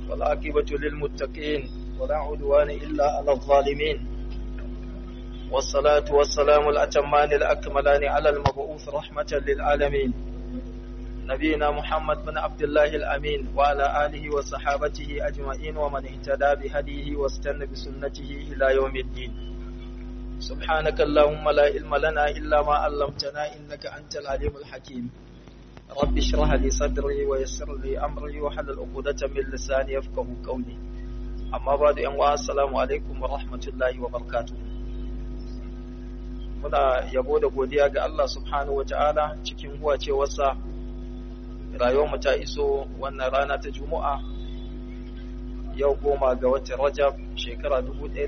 والعاقبة للمتقين ولا عدوان إلا على الظالمين والصلاة والسلام الأتمان الأكملان على المبعوث رحمة للعالمين نبينا محمد بن عبد الله الأمين وعلى آله وصحابته أجمعين ومن اهتدى بهديه واستنى بسنته إلى يوم الدين سبحانك اللهم لا علم لنا إلا ما علمتنا إنك أنت العليم الحكيم رب اشرح لي صدري ويسر لي أمري وحلل عقدة من لساني يفقه قولي أما بعد أن السلام عليكم ورحمة الله وبركاته muna yabo da godiya ga Allah subhanahu wata'ala cikin huwacewarsa rayuwarmu ta iso wannan rana ta juma'a yau goma ga watan rajab shekara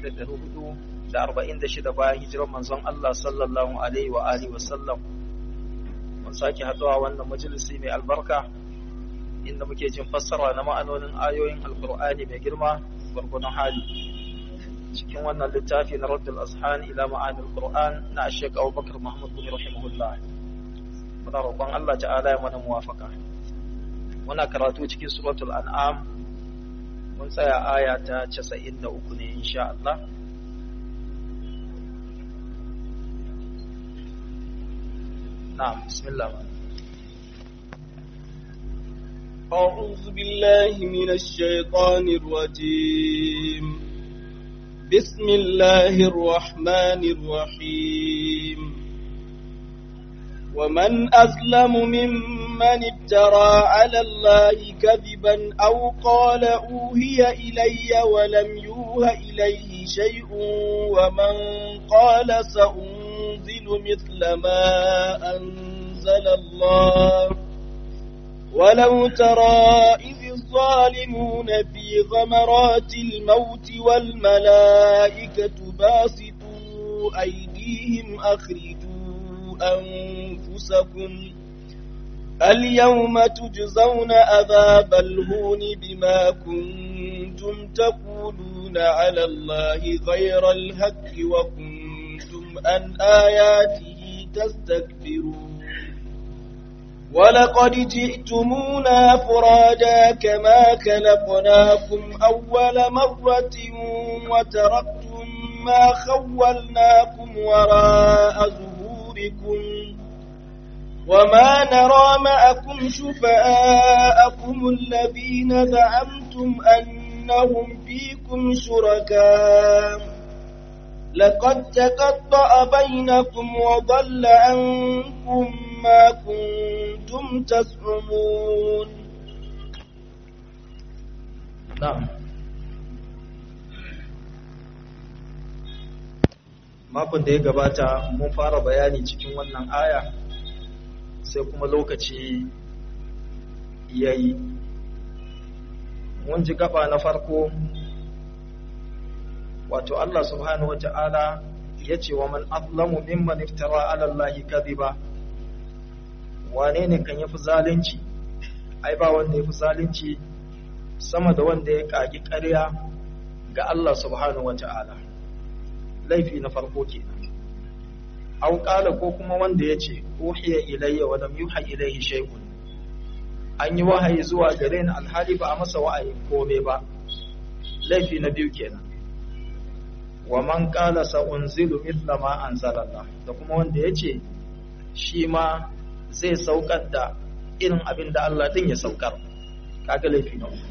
1446 bayan hijirar manzon Allah sallallahu alaihi wa alihi wa sallam mun sake haɗuwa wannan majalisi mai albarka inda muke jin fassara na ma'anonin ayoyin alkur'ani mai girma gwargwadon hali cikin wannan littafi na raddul azhan ila ma'anil qur'an na Sheikh Abubakar Muhammad bin rahimahullah muna roƙon Allah ta'ala ya mana muwafaka muna karatu cikin suratul an'am mun tsaya aya ta 93 ne insha Allah na'am bismillah أعوذ بالله من الشيطان الرجيم بسم الله الرحمن الرحيم ومن أظلم ممن افترى على الله كذبا أو قال أوهي إلي ولم يوه إليه شيء ومن قال سأنزل مثل ما أنزل الله ولو ترى إذ الظالمون في غمرات الموت والملائكة باسطوا أيديهم أخرجوا أنفسكم اليوم تجزون أذاب الهون بما كنتم تقولون على الله غير الهك وكنتم عن آياته تستكبرون ولقد جئتمونا فرادا كما خلقناكم أول مرة وتركتم ما خولناكم وراء ظهوركم وما نرى معكم شفاءكم الذين زعمتم أنهم فيكم شركاء لقد تقطع بينكم وضل عنكم ما كنتم تزعمون نعم makon da ya gabata mun fara bayani cikin wannan aya sai kuma lokaci ya yi mun ji gaba na farko wato Allah subhanahu wata'ala ya ce wa man azlamu mimman iftara ala Allahi kadhiba wane ne kan yafi zalunci ai ba wanda yafi zalunci sama da wanda ya kagi ƙarya ga Allah subhanahu wata'ala laifi na farko kenan aw qala ko kuma wanda yace uhiya ilayya wa lam yuha ilayhi shay'un an yi wahayi zuwa gare ni alhali ba a masa wa'ayi kome ba laifi na biyu kenan wa man qala sa unzilu mithla ma anzalallah da kuma wanda yace shi ma zai saukar da irin abin da Allah din ya saukar kaga laifi na uku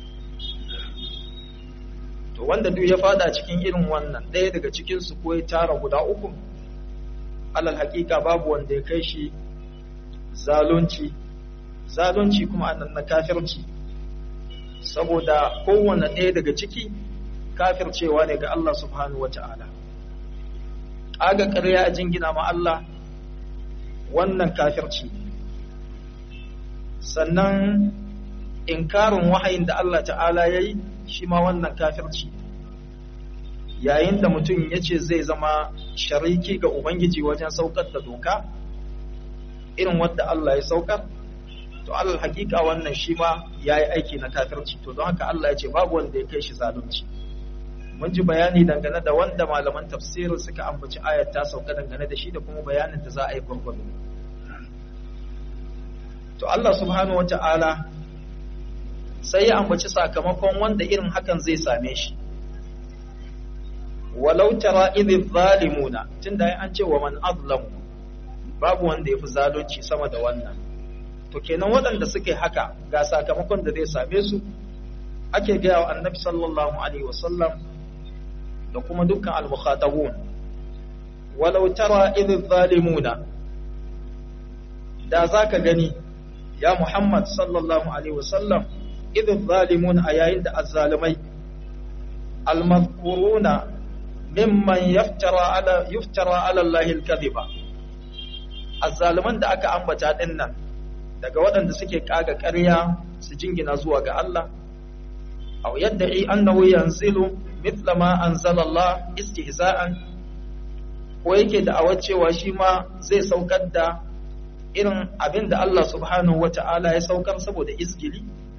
to wanda duk ya fada cikin irin wannan ɗaya daga cikin su ko ya tara guda uku alal hakika babu wanda ya kai shi zalunci zalunci kuma annan na kafirci saboda kowanne ɗaya daga ciki kafircewa ne ga Allah subhanahu wata'ala aga ƙarya a jingina ma Allah wannan kafirci sannan inkarin wahayin da Allah ta'ala ya yi shi ma wannan kafirci yayin da mutum ya ce zai zama shariki ga Ubangiji wajen saukar da doka irin wadda Allah ya saukar to alal hakika wannan shi ma ya yi aiki na kafirci to don haka Allah ya ce babu wanda ya kai shi zalunci mun ji bayani dangane da wanda malaman tafsirin suka ambaci ayat ta sauka dangane da shi da kuma bayanin da za a yi gwargwado to Allah subhanahu wata'ala sai ya ambaci sakamakon wanda irin hakan zai same shi walau tara idh zalimuna tunda an ce wa man azlamu babu wanda yafi zalunci sama da wannan to kenan waɗanda suke haka ga sakamakon da zai same su ake gaya wa annabi sallallahu alaihi wasallam da kuma dukkan al-mukhatabun walau tara idh zalimuna da zaka gani ya Muhammad sallallahu alaihi wasallam idh zalimun a yayin da azzalimai al-mazkuruna mimman yaftara ala yuftara ala Allah al-kadhiba azzaliman da aka ambata din nan daga waɗanda suke kaga ƙarya su jingina zuwa ga Allah aw yad'i annahu yanzilu mithla ma anzala Allah istihza'an ko yake da awar cewa shi ma zai saukar da irin abin da Allah subhanahu wata'ala ya saukar saboda izgili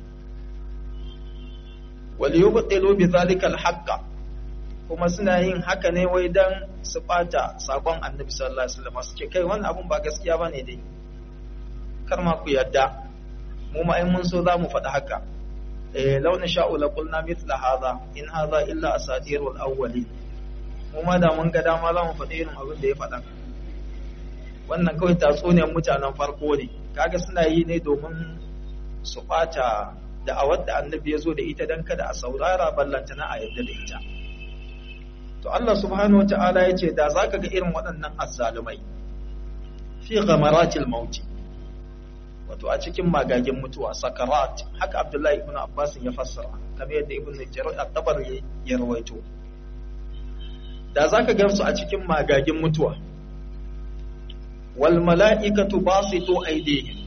wal yubtilu bi zalika al-haqqa kuma suna yin haka ne wai dan su bata sakon annabi sallallahu alaihi wasallam su ce kai wannan abun ba gaskiya bane dai kar ma ku yadda mu ma in mun so za mu faɗi haka eh law nasha'u la qulna mithla hadha in hadha illa asatirul awwalin mu ma da mun ga dama za mu faɗi irin abin da ya faɗa wannan kawai tatsuniyar mutanen farko ne kaga suna yi ne domin su bata da awar da annabi ya zo da ita dan kada a saurara ballantana a yadda da ita to Allah subhanahu wata'ala ya ce da za ka ga irin waɗannan azzalumai fi ghamaratil mauti wato a cikin magagin mutuwa sakarat haka Abdullahi ibn Abbas ya fassara kamar yadda Ibn Jarir at-Tabar ya rawaito da za ka ga su a cikin magagin mutuwa wal mala'ikatu basitu aydihim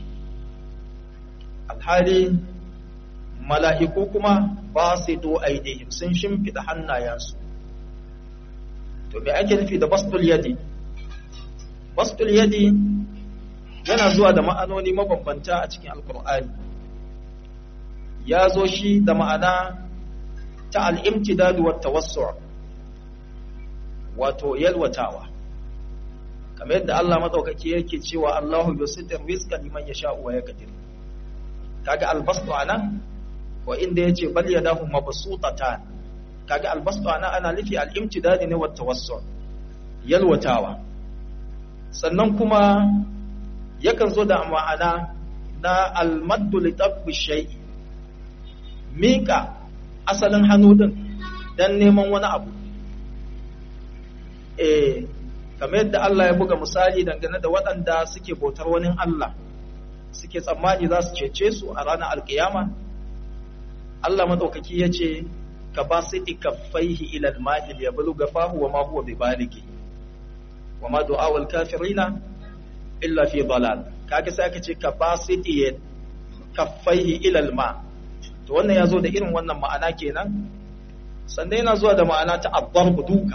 alhali mala'iku kuma basitu aydihim sun shimfida hannayensu to me ake nufi da bastul yadi bastul yadi yana zuwa da ma'anoni mabambanta a cikin alkur'ani ya zo shi da ma'ana ta al'imtidadu wa tawassu' wato yalwatawa kamar yadda Allah madaukaki yake cewa Allahu yusitir rizqa liman yasha'u wa yaqdir kaga albastu anan wa inda yace bal yadahu mabsutatan kaga albastu ana ana nufi al-imtidadi ne wat tawassul yalwatawa sannan kuma yakan zo da ma'ana na al-maddu li tabbi shay'i mika asalin hannu din dan neman wani abu eh kamar yadda Allah ya buga misali dangane da waɗanda suke bautar wani Allah suke tsammani za su cece su a ranar alkiyama Allah madaukaki ya ce ka ba su kaffaihi ilal ma'il ya bulu gafahu wa ma huwa bibaligi wa ma du'awul kafirina illa fi dalal kaga sai aka ce ka ba su kaffaihi ilal ma to wannan ya zo da irin wannan ma'ana kenan sannan yana zuwa da ma'ana ta abbarbu duka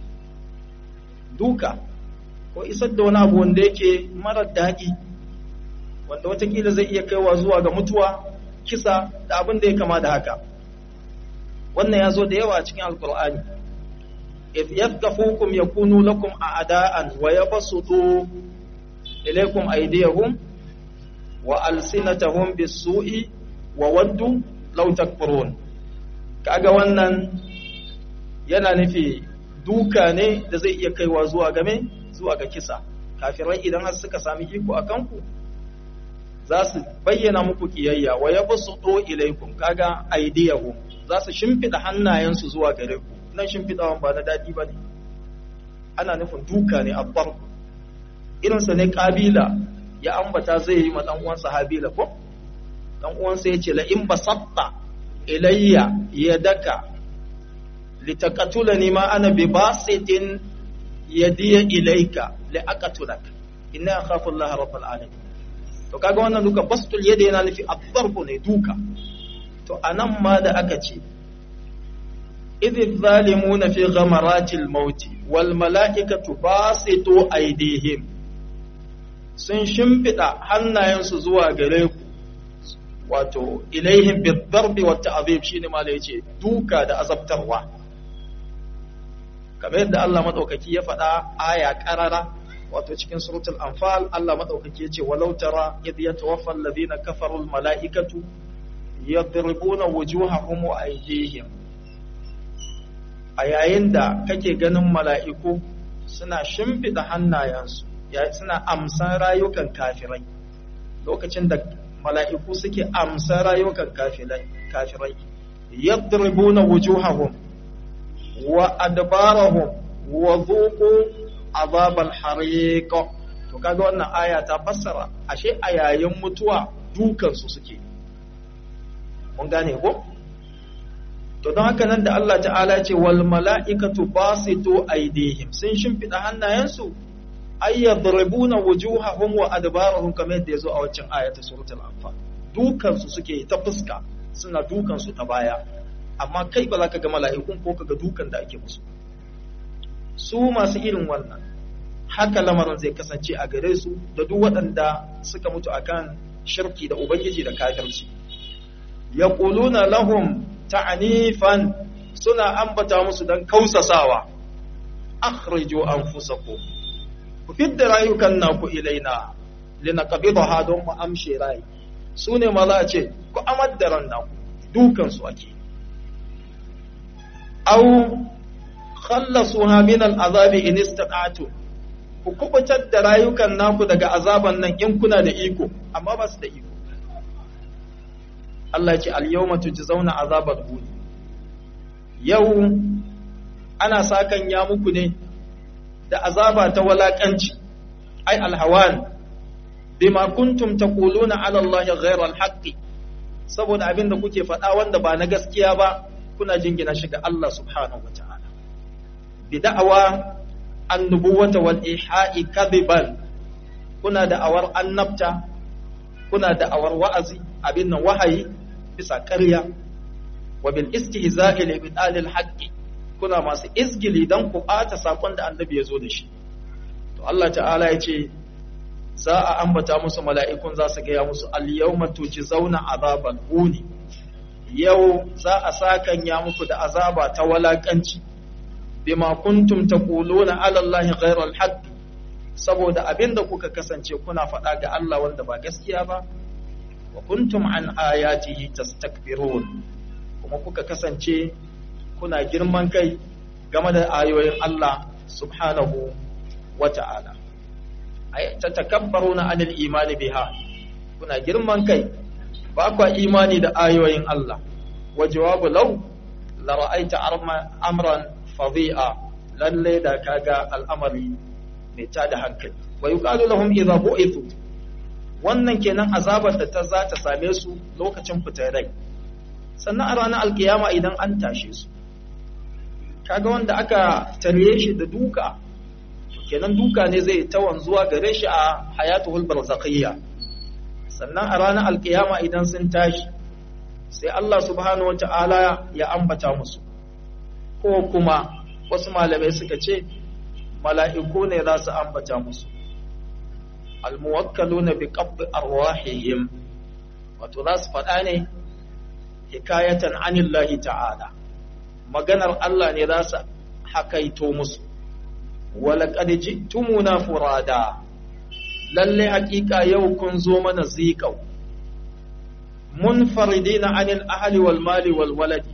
duka ko isar da wani abu wanda yake marar daɗi wanda watakila zai iya kaiwa zuwa ga mutuwa kisa da abin da ya kama da haka wannan ya zo da yawa cikin alkur'ani if yafkafukum yakunu lakum a'da'an wa yabsutu ilaykum aydiyahum wa alsinatahum bis-su'i wa waddu law takfurun kaga wannan yana nufi duka ne da zai iya kaiwa zuwa game zuwa ga kisa kafirai idan har suka sami iko a kanku za su bayyana muku kiyayya wa yabsutu ilaykum kaga aydiyahum za su shimfiɗa hannayensu zuwa gare ku nan shimfiɗawan ba na daɗi ba ne ana nufin duka ne abbar irinsa ne ƙabila ya ambata zai yi ma ɗan uwansa habila ko ɗan uwansa ya ce la in basatta ilayya ya daka litakatula ni ma ana bi basitin yadiya ilayka li aqatulak inna akhafu Allah rabbul alamin to kaga wannan duka bastul yadi yana nufi abbarku ne duka to anan ma da aka ce idh zalimuna fi ghamaratil maut wal mala'ikatu basitu aydihim sun shimfida hannayensu zuwa gare ku wato ilaihim bidarbi wa ta'zib shine ma da yace duka da azabtarwa kamar yadda Allah madaukaki ya faɗa aya qarara wato cikin suratul anfal Allah madaukaki yace walau tara idh yatawaffa alladhina kafaru al mala'ikatu yadribuna wujuhahum wa aydihim a yayin da kake ganin mala'iku suna shimfida hannayensu suna amsan rayukan kafirai lokacin da mala'iku suke amsan rayukan kafirai yadribuna wujuhahum wa adbarahum wa dhuqu azabal hariq to kaga wannan aya ta fassara ashe a yayin mutuwa dukan su suke mun gane ko to don haka nan da Allah ta'ala ce wal mala'ikatu basitu aydihim sun shimfida hannayensu ay yadribuna wujuhahum wa adbarahum kamar yadda yazo a waccan ayata suratul anfal dukan su suke ta fuska suna dukan su ta baya amma kai ba za ka ga mala'ikun ko ka ga dukan da ake musu su masu irin wannan haka lamarin zai kasance a gare su da duk waɗanda suka mutu akan shirki da ubangiji da kafirci yaquluna lahum ta'nifan suna ambata musu dan kausasawa akhriju anfusakum ku fidda rayukan naku ilaina linaqbidaha don mu amshe rai su ne ma za a ce ku amar da ran naku dukan su ake aw khallasuha min al'azabi in istata'tu ku kubutar da rayukan naku daga azaban nan in kuna da iko amma ba su da iko Allah ya ce al-yawma tujzauna azabal huni yau ana sakan ya muku ne da azaba ta walakanci ai alhawan bima kuntum taquluna ala Allah ghayra al-haqqi saboda abin da kuke faɗa wanda ba na gaskiya ba kuna jingina shi ga Allah subhanahu wa ta'ala bi da'awa annubuwata wal iha'i kadiban kuna da'awar annabta kuna da'awar wa'azi abin nan wahayi bisa ƙarya wa bil istihza'i li bidalil haqqi kuna masu izgili dan ku ɓata sakon da annabi ya zo da shi to Allah ta'ala ya ce za a ambata musu mala'ikun za su gaya musu al-yawma tujzauna azabal huni yau za a sakanya muku da azaba ta walakanci bima kuntum taquluna ala allahi ghayra al-haqq saboda abinda kuka kasance kuna faɗa ga Allah wanda ba gaskiya ba wa kuntum an ayatihi tastakbirun kuma kuka kasance kuna girman kai game da ayoyin Allah subhanahu wa ta'ala ay tatakabbaruna anil imani biha kuna girman kai ba kwa imani da ayoyin Allah wa jawabu law la ra'aita amran fadhi'a lalle da kaga al'amari mai tada hankali wa yuqalu lahum idha bu'ithu wannan kenan azabar da ta za ta same su lokacin fitar rai sannan a ranar alkiyama idan an tashe su kaga wanda aka tarye shi da duka kenan duka ne zai ta wanzuwa gare shi a hayatul barzakhiyya sannan a ranar alkiyama idan sun tashi sai Allah subhanahu wata'ala ya ambata musu ko kuma wasu malamai suka ce mala'iku ne za su ambata musu almuwakkaluna bi qabd arwahihim wato za su faɗa ne hikayatan anillahi ta'ala maganar Allah ne za su hakaito musu walaƙad ji'tumuna furada lalle haƙiƙa yau kun zo mana ziƙau munfaridina anil ahli wal mali wal waladi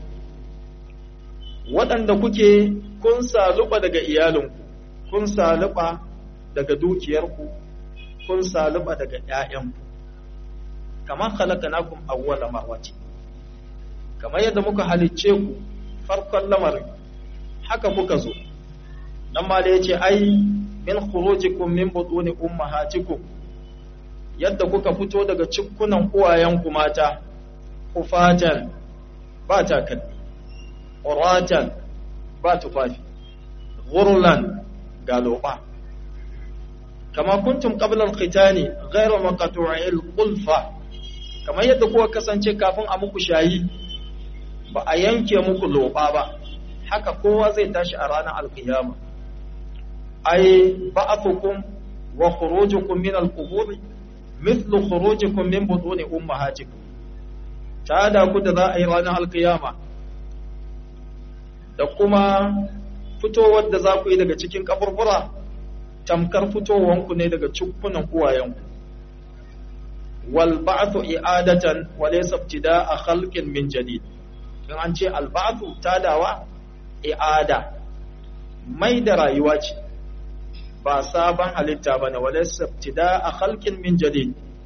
waɗanda kuke kun saluba daga iyalinku kun saluba daga dukiyarku kun saluba daga ƴaƴanku kamar khalaqnakum awwala marrati kamar yadda muka halicce ku farkon lamarin haka kuka zo dan ma da yace ai min khurujikum min butuni ummahatikum yadda kuka fito daga cikkunan uwayenku mata kufatan ba takalmi uratan ba tufafi ghurlan galoba kama kuntum qabla al-khitani ghayra maqtu'il qulfa kamar yadda kuka kasance kafin a muku shayi ba a yanke muku loba ba haka kowa zai tashi a ranar alkiyama ai ba'athukum wa khurujukum min al-qubur mithlu khurujikum min butuni ummahatikum ta da ku da za a yi ranar alkiyama da kuma fitowar da za ku yi daga cikin kaburbura tamkar fitowanku ne daga cikunan uwayenku wal ba'thu i'adatan wa laysa ibtida'a khalqin min jadid in an ce al ba'thu tadawa i'ada mai da rayuwa ce ba sabon halitta bane wa laysa ibtida'a khalqin min jadid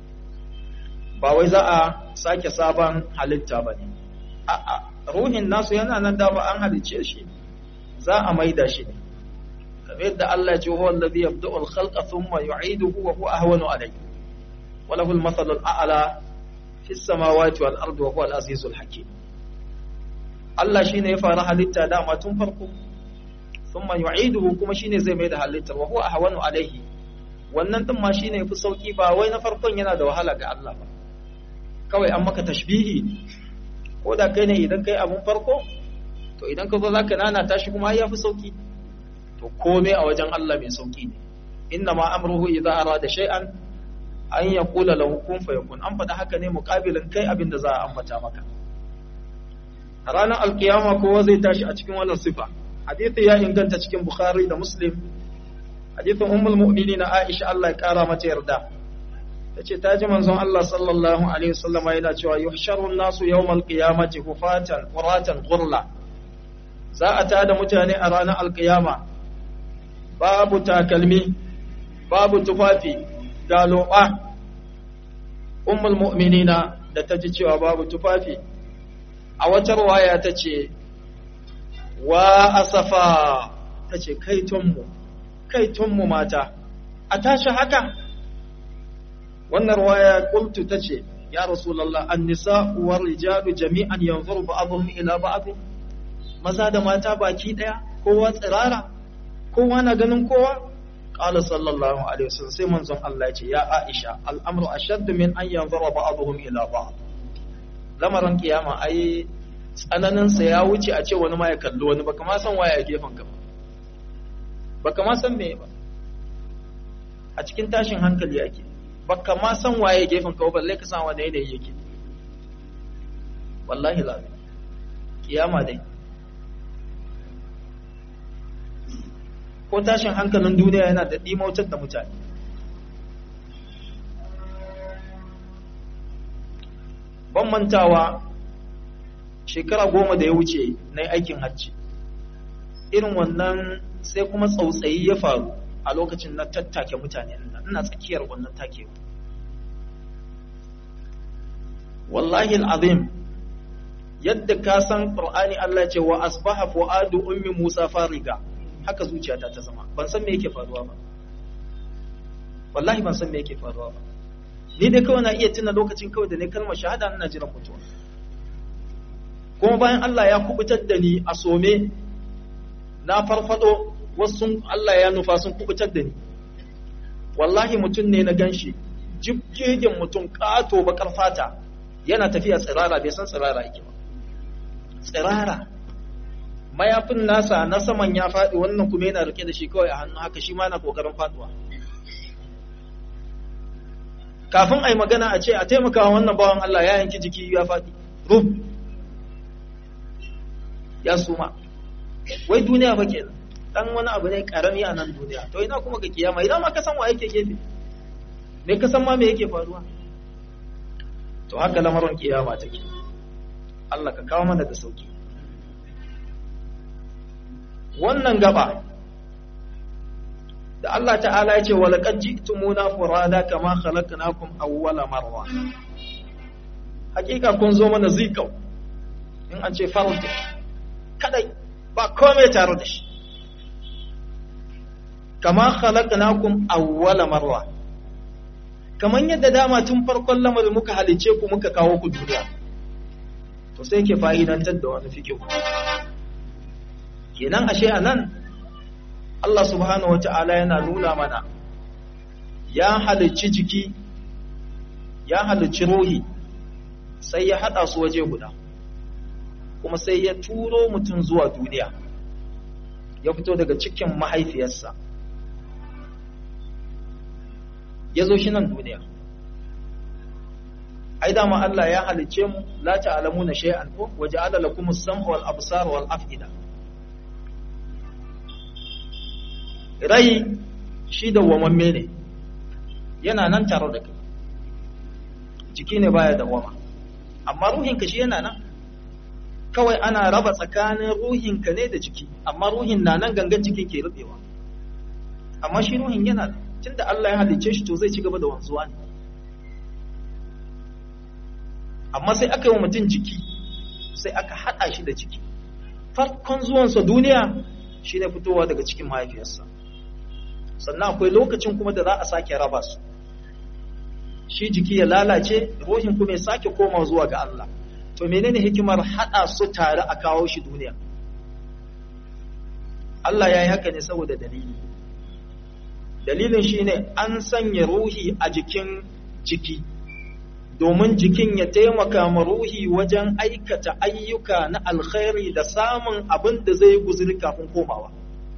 ba wai za a sake sabon halitta bane a'a ruhin nasu yana nan da ba an halicce shi za a maida shi ne kamar yadda Allah ya ce huwa allazi yabda'u al-khalqa thumma yu'iduhu wa huwa ahwanu alayhi wa lahu al-mathalu al-a'la fi as-samawati wal ardi wa huwa al-azizul hakim Allah shine ya fara halitta dama tun farko thumma yu'iduhu kuma shine zai mai da halitta wa huwa ahwanu alayhi wannan din ma shine yafi sauki ba wai na farkon yana da wahala ga Allah ba kawai an maka tashbihi ko da kai ne idan kai abun farko to idan ka zo zaka nana tashi kuma ya fi sauki to komai a wajen Allah mai sauki ne inna ma amruhu idza arada shay'an an yaqula lahu kun fayakun an faɗa haka ne muqabilin kai abin da za a ambata maka a ranar alkiyama kowa zai tashi a cikin wannan sifa hadithi ya inganta cikin bukhari da muslim hadithin ummul mu'minin aisha Allah ya kara mata yarda tace ta ji manzon Allah sallallahu alaihi wasallama yana cewa yuhsharun nasu yawmal qiyamati hufatan quratan ghurla za a tada mutane a ranar alkiyama babu takalmi babu tufafi ga loɓa ummul mu'minina da ta ji cewa babu tufafi a wata waya ta ce wa asafa ta ce kaitonmu kaitonmu mata a tashi haka wannan waya kultu ta ce ya rasulallah an nisa uwar rijalu jami'an yanzuru ba'dhum ila ba'd maza da mata baki daya kowa tsirara kowa na ganin kowa qala sallallahu alaihi wasallam sai manzon Allah ya ce ya Aisha al'amru ashaddu min an yanzura ba'dhum ila ba'd lamarin kiyama ai tsananin sa ya wuce a ce wani ma ya kalli wani baka ma san waye a gefen ka baka ma san me ba a cikin tashin hankali ake baka ma san waye gefen ka balle ka san wani yanayi yake wallahi la kiyama dai ko tashin hankalin duniya yana da ɗimautar da mutane ban mantawa shekara goma da ya wuce na yi aikin hajji irin wannan sai kuma tsautsayi ya faru a lokacin na tattake mutane ina tsakiyar wannan takewa wallahi al'azim yadda ka san ƙur'ani Allah ce wa asbaha fu'adu ummi Musa fariga haka zuciyata ta zama ban san me yake faruwa ba wallahi ban san me yake faruwa ba ni dai kawai na iya tuna lokacin kawai da ne kalmar shahada ina jiran mutuwa kuma bayan Allah ya kubutar da ni a some na farfado wasu Allah ya nufa sun kubutar da ni wallahi mutum ne na ganshi jibgegen mutum kato bakar fata yana tafiya tsirara bai san tsirara yake ba tsirara mayafin nasa na saman ya faɗi wannan kuma yana rike da shi kawai a hannu haka shi ma na kokarin faduwa kafin a yi magana a ce a taimakawa wannan bawan Allah ya yanki jiki ya faɗi rub ya suma wai duniya ba ke dan wani abu ne karami a nan duniya to ina kuma ga kiyama idan ma ka san wa yake gefe me ka san ma me yake faruwa to haka lamarin kiyama take Allah ka kawo mana da sauki wannan gaba da Allah ta'ala ya ce walaqad ji'tumuna furada kama khalaqnakum awwala marra hakika kun zo mana zikau in an ce farauta kadai ba komai tare da shi kama khalaqnakum awwala marra kaman yadda dama tun farkon lamarin muka halice ku muka kawo ku duniya to sai ke fa'idantar da wani fikihu kenan ashe anan Allah subhanahu wata'ala yana nuna mana ya halicci jiki ya halicci ruhi sai ya hada su waje guda kuma sai ya turo mutum zuwa duniya ya fito daga cikin mahaifiyarsa ya zo shi nan duniya ai dama Allah ya halice mu la ta'lamuna shay'an ko waja'ala lakum as-sam'a wal absara wal af'ida rai shi da wamamme ne yana nan tare da kai jiki ne baya dawama amma ruhinka shi yana nan kawai ana raba tsakanin ruhinka ne da jiki amma ruhin na nan gangan jikin ke rubewa amma shi ruhin yana nan tunda Allah ya halicce shi to zai ci gaba da wanzuwa ne amma sai aka yi wa mutum jiki sai aka haɗa shi da jiki farkon zuwansa duniya shi ne fitowa daga cikin mahaifiyarsa sannan akwai lokacin kuma da za a sake raba su shi jiki ya lalace ruhin kuma ya sake koma zuwa ga Allah to menene hikimar haɗa su tare a kawo shi duniya Allah ya yi haka ne saboda dalili dalilin shine an sanya ruhi a jikin jiki domin jikin ya taimaka ma ruhi wajen aikata ayyuka na alkhairi da samun abin da zai guzuri kafin komawa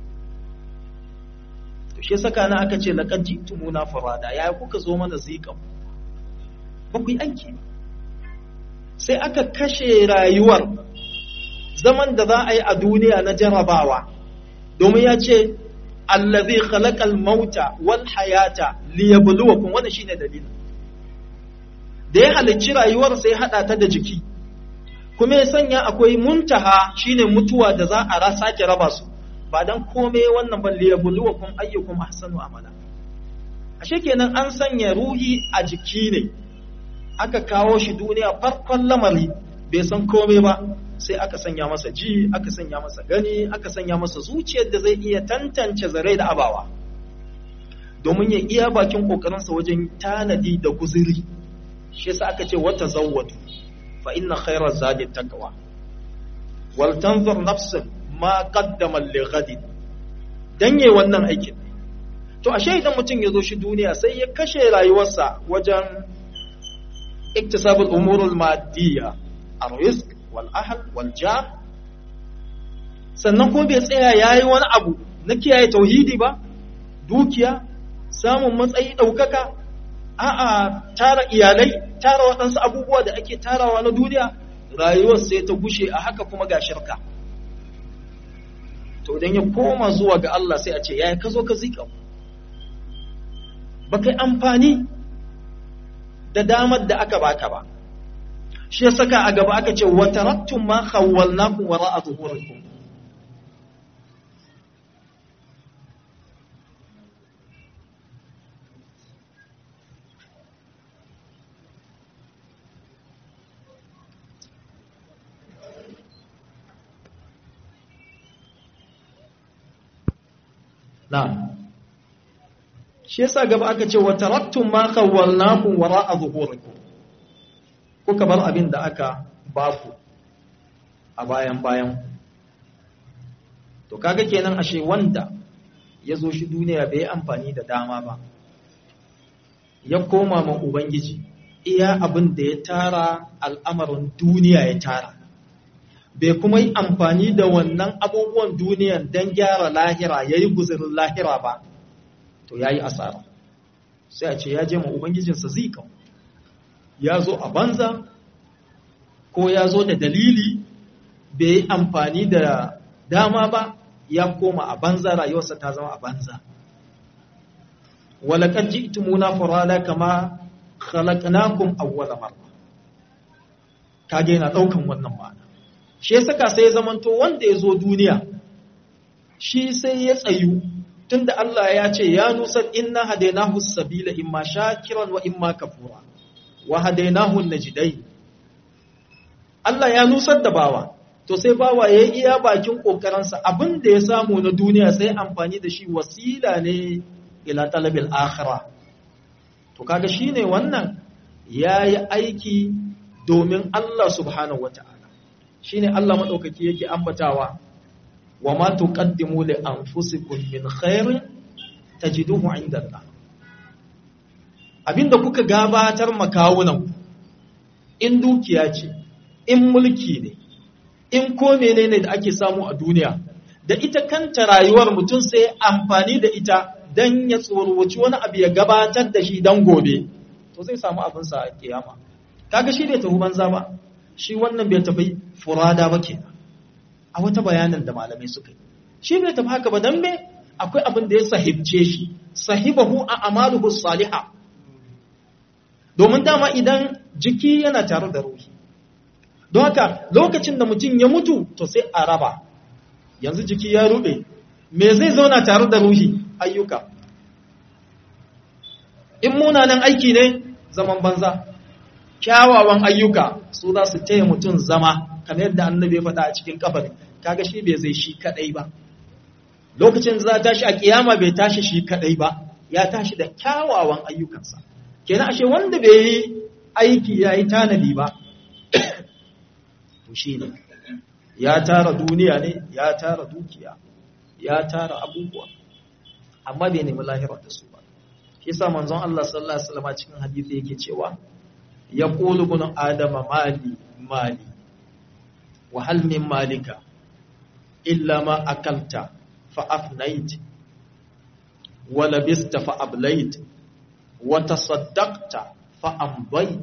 to shi saka na aka ce laqad jitumuna farada yaya kuka zo mana zikan ba ku yi aiki ba sai aka kashe rayuwar zaman da za a yi a duniya na jarabawa domin ya ce allazi khalaqal mauta wal hayata liyabluwakum wannan shine dalilin da ya halicci rayuwar sai hada ta da jiki kuma ya sanya akwai muntaha shine mutuwa da za a sake raba su ba dan komai wannan ban liyabluwakum ayyukum ahsanu amala ashe kenan an sanya ruhi a jiki ne aka kawo shi duniya farkon lamari bai san komai ba sai aka sanya masa ji aka sanya masa gani aka sanya masa zuciyar da zai iya tantance zare da abawa domin ya iya bakin kokarinsa wajen tanadi da guziri shi yasa aka ce wata zawwatu fa inna khayra zadi taqwa wal tanzur nafsun ma qaddama li ghadin dan yayi wannan aikin to ashe idan mutum ya zo shi duniya sai ya kashe rayuwarsa wajen iktisabul umurul madiyya ar-rizq wal ahl wal jar sannan ko bai tsaya yayi wani abu na kiyaye tauhidi ba dukiya samun matsayi daukaka a'a tara iyalai tara waɗansu abubuwa da ake tarawa na duniya rayuwar sai ta gushe a haka kuma ga shirka to idan ya koma zuwa ga Allah sai a ce yaya ka zo ka zika ba kai amfani da damar da aka baka ba shi ya saka a gaba aka ce wa taraktum ma khawwalnakum wara'a zuhurikum Na'am. Shi yasa gaba aka ce wa taraktum ma khawwalnakum wara'a zuhurikum. Kuka bar abin da aka baku a bayan bayan. To kaga kenan ashe wanda ya zo shi duniya bai amfani da dama ba. Ya koma ma Ubangiji iya abin da ya tara al'amarin duniya ya tara. bai kuma yi amfani da wannan abubuwan duniyan don gyara lahira ya yi guzirin lahira ba to ya yi asara sai a ce ya je ma ubangijinsa zika ya zo a banza ko ya zo da dalili bai yi amfani da dama ba ya koma a banza rayuwarsa ta zama a banza walakar ji itimuna furada kama khalaqnakum awwala marra kage yana daukan wannan ma'ana shi ya saka sai ya zamanto wanda ya zo duniya shi sai ya tsayu tunda Allah ya ce ya nusar inna hadainahu sabila imma shakiran wa imma kafura wa hadainahu najdai Allah ya nusar da bawa to sai bawa ya yi iya bakin kokarinsa abin da ya samu na duniya sai amfani da shi wasila ne ila talabil akhirah to kaga shine wannan yayi aiki domin Allah subhanahu wataala shine Allah madaukaki yake ambatawa wa ma tuqaddimu li anfusikum min khairin tajiduhu inda Allah abinda kuka gabatar makawunan in dukiya ce in mulki ne in ko menene da ake samu a duniya da ita kanta rayuwar mutum sai amfani da ita dan ya tsorowaci wani abu ya gabatar da shi dan gobe to zai samu abinsa a kiyama kaga shi bai tafi banza ba shi wannan bai tafi furada ba ke a wata bayanin da malamai suka yi shi bai tafi haka ba don me akwai abin da ya sahibce shi sahibahu a amaluhu salihah domin dama idan jiki yana tare da ruhi don haka lokacin da mutum ya mutu to sai a raba yanzu jiki ya rube me zai zauna tare da ruhi ayyuka in munanan aiki ne zaman banza kyawawan ayyuka su za su taya mutum zama kamar yadda annabi ya faɗa a cikin kabari kaga shi bai zai shi kadai ba lokacin za tashi a kiyama bai tashi shi kadai ba ya tashi da kyawawan ayyukansa kenan ashe wanda bai yi aiki ya yi tanadi ba to shi ne ya tara duniya ne ya tara dukiya ya tara abubuwa amma bai nemi lahira da su ba shi sa manzon Allah sallallahu alaihi wasallam cikin hadisi yake cewa ya qulu ibn adama mali mali wa hal min malika illa ma akalta fa afnait wa labista fa ablait wa tasaddaqta fa ambayt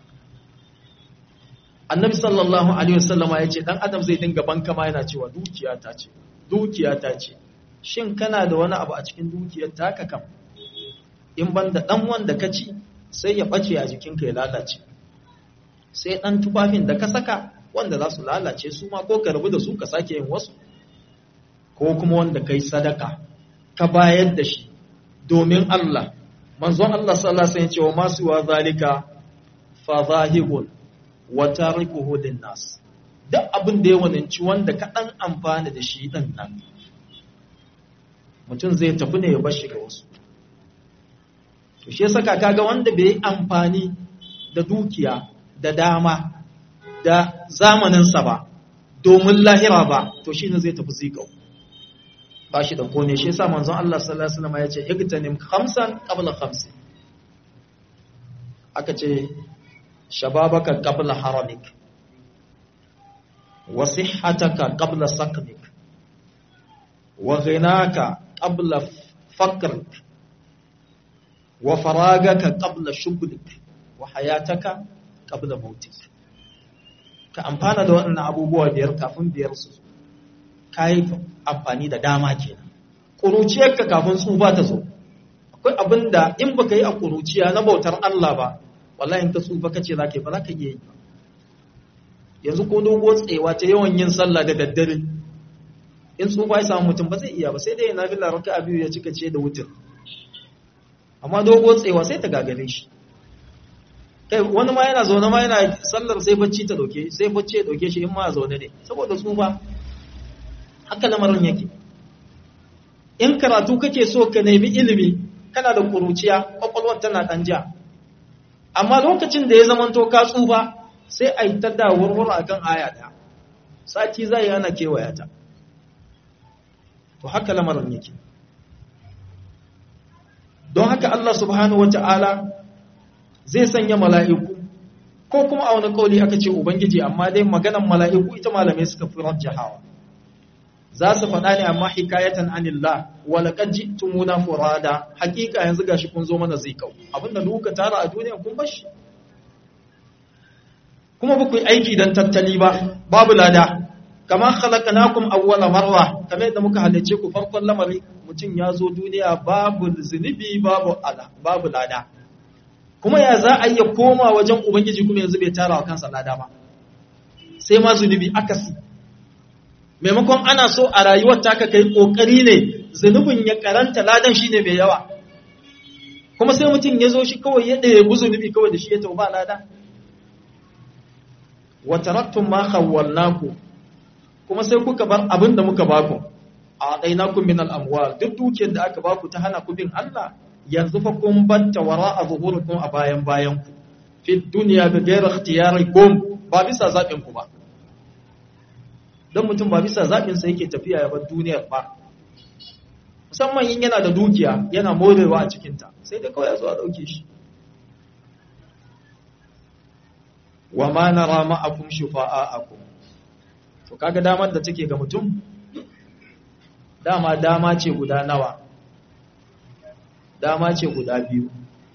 annabi sallallahu alaihi wasallam ya ce dan adam zai dinga banka ma yana cewa dukiya ta ce dukiya ta ce shin kana da wani abu a cikin dukiyar taka kam in banda dan wanda ka ci sai ya bace a jikinka ya lalace sai dan tufafin da ka saka wanda za su lalace su ma ko ka rabu da su ka sake yin wasu ko kuma wanda kai sadaka ka bayar da shi domin Allah manzon Allah sallallahu alaihi wasallam ya ce wa masu wa zalika fa zahibun wa tarikuhu linnas duk abin da ya wananci wanda ka dan amfana da shi din nan mutum zai tafi ne ya bar shi ga wasu to shi yasa kaga wanda bai yi amfani da dukiya da dama da zamaninsa ba domin lahira ba to shi ne zai tafi zikau ba shi da kone shi yasa manzon Allah sallallahu alaihi wasallam ya ce igtanim khamsan qabla khamsin aka ce shababaka qabla haramik wa sihhataka qabla saqmik wa ghinaka qabla faqrik wa faragaka qabla shughlik wa hayataka qabla mautik ka amfana da waɗannan abubuwa biyar kafin biyar su kai amfani da dama kenan kuruciyarka kafin tsufa ta zo akwai abin da in baka yi a kuruciya na bautar Allah ba wallahi in ka tsufa kace za ka yi ba za ka iya yi yanzu ko dogo tsewa ta yawan yin sallah da daddare in tsufa ya samu mutum ba zai iya ba sai dai na fi laraka a biyu ya cika ce da wutar amma dogo tsewa sai ta gagare shi kai wani ma yana zaune ma yana sallar sai bacci ta doke sai bacci ya doke shi in ma zaune ne saboda tsufa haka lamarin yake in karatu kake so ka nemi ilimi kana da kuruciya kwakwalwar tana ɗan ja amma lokacin da ya zamanto ka tsufa sai a yi ta da wurwura a kan aya ɗaya sati za yi ana kewaya ta to haka lamarin yake don haka Allah subhanahu wa ta'ala zai sanya mala'iku ko kuma a wani kauli aka ce Ubangiji amma dai maganan mala'iku ita malamai suka fi rajjahawa za su faɗa ne amma hikayatan anillah wala qad ji'tumuna furada hakika yanzu gashi kun zo mana zai kau abinda duka tara a duniya kun bashi kuma ba ku yi aiki dan tattali ba babu lada kamar khalaqnakum awwala marra kamar yadda muka halice ku farkon lamari mutum ya zo duniya babu zunubi babu ala babu lada kuma ya za a iya koma wajen ubangiji kuma yanzu bai tara wa kansa lada ba sai ma zunubi akasi maimakon ana so a rayuwar taka kai kokari ne zunubin ya karanta ladan shine mai yawa kuma sai mutum ya zo shi kawai ya ɗaya zunubi kawai da shi ya tauba lada wa taraktum ma khawwalnaku kuma sai kuka bar abin da muka baku a dainakum min al-amwal duk dukiyar da aka baku ta hana ku bin Allah yanzu fa kun batta wara a zuhurukum a bayan bayan ku fi dunya bi ghairi ikhtiyarikum ba bisa zaɓin ku ba don mutum ba bisa zaɓinsa yake tafiya ya bar duniyar ba musamman yin yana da dukiya yana morewa a cikinta sai da kawai ya zo a ɗauke shi wa ma na rama akum shufa'a akum to kaga damar da take ga mutum dama dama ce guda nawa dama ce guda biyu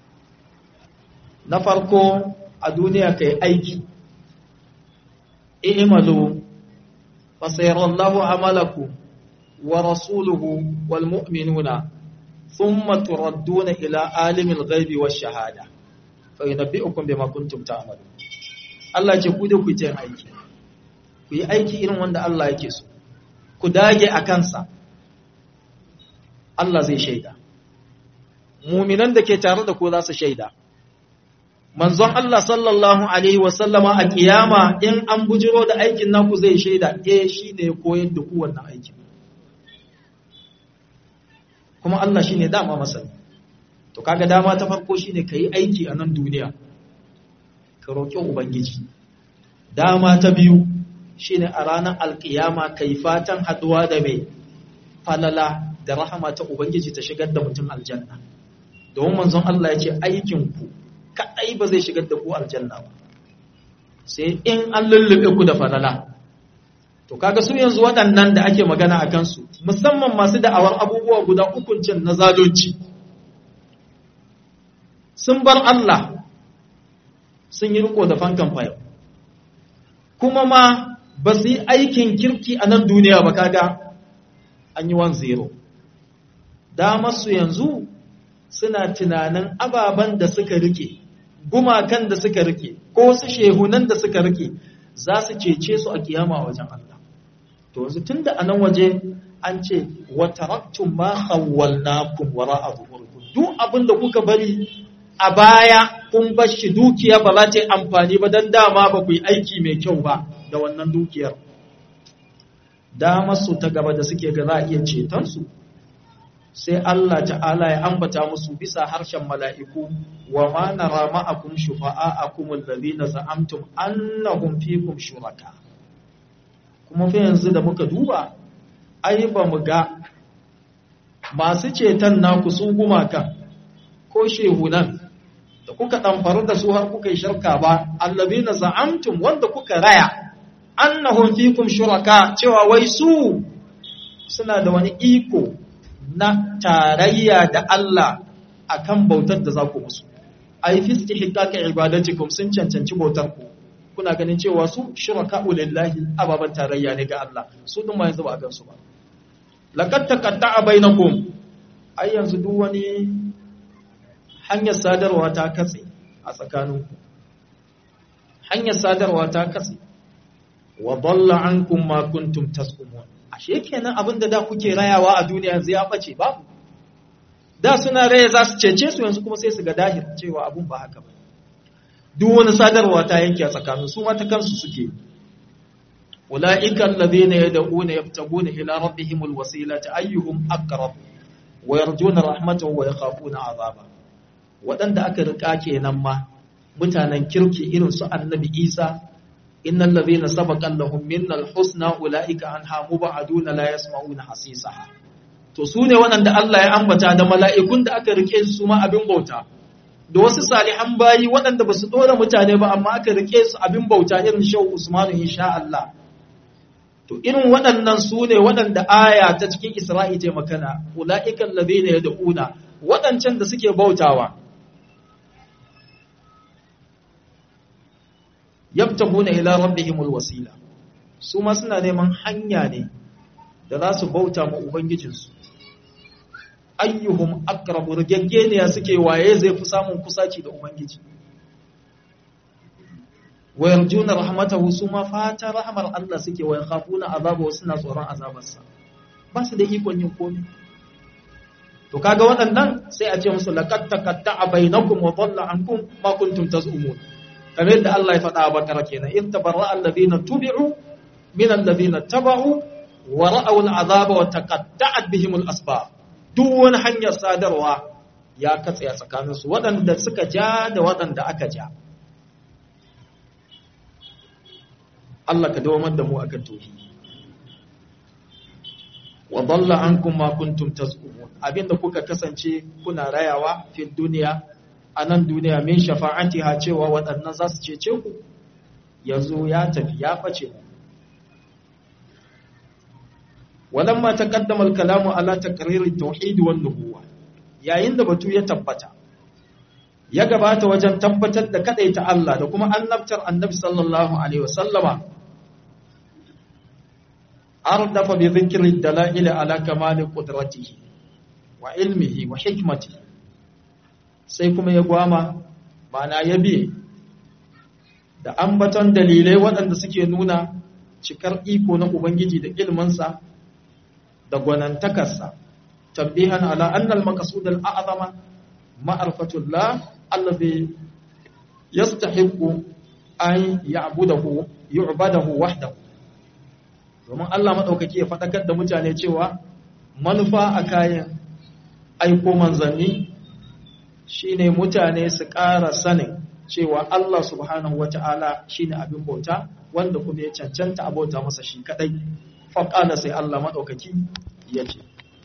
na farko a duniya kai aiki i'malu فسيرى الله عملكم ورسوله والمؤمنون ثم تردون إلى عالم الغيب والشهادة fa yunabbi'ukum bima kuntum ta'malun Allah ce ku da ku yi aiki ku yi aiki irin wanda Allah yake so ku dage a kansa Allah zai shaida muminan da ke tare da ku za su shaida manzon Allah sallallahu alaihi wasallama a kiyama in an bujiro da aikin naku zai shaida eh shine ya koyar da ku wannan aikin kuma Allah shine dama masani to kaga dama ta farko shine kai aiki a nan duniya ka roki ubangiji dama ta biyu shine a ranar alkiyama kai fatan haduwa da mai falala da rahama ta ubangiji ta shigar da mutum aljanna domin manzon Allah ya ce aikin ku kadai ba zai shigar da ku aljanna ba sai in an lullube ku da falala to kaga su yanzu waɗannan da ake magana a kansu musamman masu da'awar abubuwa guda ukun can na zalunci sun bar Allah sun yi riko da fankan fayo kuma ma ba su yi aikin kirki a nan duniya ba kaga an yi 1-0 damarsu yanzu suna tunanin ababen da suka rike gumakan da suka rike ko su shehunan da suka rike za su cece su a kiyama wajen Allah to yanzu tunda anan waje an ce wa taraktum ma khawwalnakum wara'a zuhurikum duk abin da kuka bari a baya kun bar shi dukiya ba za ta yi amfani ba dan dama ba ku yi aiki mai kyau ba da wannan dukiyar damar su ta gaba da suke ga za a iya ceton su sai Allah ta'ala ya ambata musu bisa harshen mala'iku wa ma nara ma'akum shufa'a'akum alladhina za'amtum annahum fikum shuraka kuma fa yanzu da muka duba ai ba mu ga masu ceton naku su gumaka ko shehunan da kuka ɗamfaru da su har kuka yi shirka ba alladhina za'amtum wanda kuka raya annahum fikum shuraka cewa wai su suna da wani iko na tarayya da Allah akan bautar da za ku musu ai fi istihqaqi ibadatikum sun cancanci bautar ku kuna ganin cewa su shuraka'u lillahi ababan tarayya ne ga Allah su din ma yanzu ba a gansu ba laqad taqatta'a bainakum ai yanzu duk wani hanyar sadarwa ta katse a tsakaninku hanyar sadarwa ta katse wa dalla ankum ma kuntum tasqumun ashe kenan abinda da kuke rayawa a duniya yanzu ya bace babu da suna raya za su cece su yanzu kuma sai su ga dahir cewa abun ba haka ba duk wani sadarwa ta yanke a tsakanin su mata kansu suke ulaika alladhina yad'una yabtaguna ila rabbihimul wasilata ayyuhum aqrab wa yarjuna rahmatahu wa yakhafuna azaba wadanda aka rika kenan ma mutanen kirki irin su annabi Isa innal ladhina sabaqa lahum minnal husna ulaika anha mubaduna la yasma'una hasisaha to su ne waɗanda Allah ya ambata da mala'ikun da aka rike su ma abin bauta da wasu salihan bayi waɗanda ba su ɗora mutane ba amma aka rike su abin bauta irin shehu Usmanu insha Allah to irin waɗannan su ne waɗanda aya ta cikin Isra'i ta makana ula'ikan ladhina yad'una waɗancan da suke bautawa yabtaguna ila rabbihimul wasila su ma suna neman hanya ne da za su bauta ma ubangijinsu ayyuhum aqrabu rigaggeniya suke waye zai fi samun kusaci da ubangiji wa yarjuna rahmatahu su ma fata rahmar Allah suke wa yakhafuna azabahu suna tsoron azabarsa ba su da ikon yin komai to kaga waɗannan sai a ce musu laqad taqatta'a bainakum wa dhalla ankum ma kuntum tazumun kamar yadda Allah ya faɗa a bakara kenan in tabarra alladhina tubi'u min alladhina taba'u wa ra'aw al'azaba wa taqatta'at bihim al-asbab duk wani hanyar sadarwa ya katse a tsakanin su waɗanda suka ja da waɗanda aka ja Allah ka dawamar da mu akan tauhidi wa dalla ankum ma kuntum tazkumun abinda kuka kasance kuna rayawa fi duniya a nan duniya min shafa'atiha cewa waɗannan za su cece ku yanzu ya tafi ya ɓace mu walamma taqaddama al-kalamu ala taqrir at-tauhid wan nubuwa yayin da batu ya tabbata ya gabata wajen tabbatar da kadaita Allah da kuma annabtar annabi sallallahu alaihi wasallama ardafa bi dhikri ad-dalail ala kamal qudratihi wa ilmihi wa hikmatihi sai kuma ya gwama ma'ana ya biye da ambaton dalilai waɗanda suke nuna cikar iko na Ubangiji da ilminsa da gwanantakarsa tambihan ala annal maqsud al a'zama ma'rifatullah alladhi yastahiqu an ya'budahu yu'badahu wahdahu domin Allah madaukaki ya fadakar da mutane cewa manufa a kayan aiko manzanni shine mutane su ƙara sanin cewa Allah subhanahu wata'ala shine abin bauta wanda kuma ya cancanta abota masa shi kadai faqala sai Allah madaukaki yace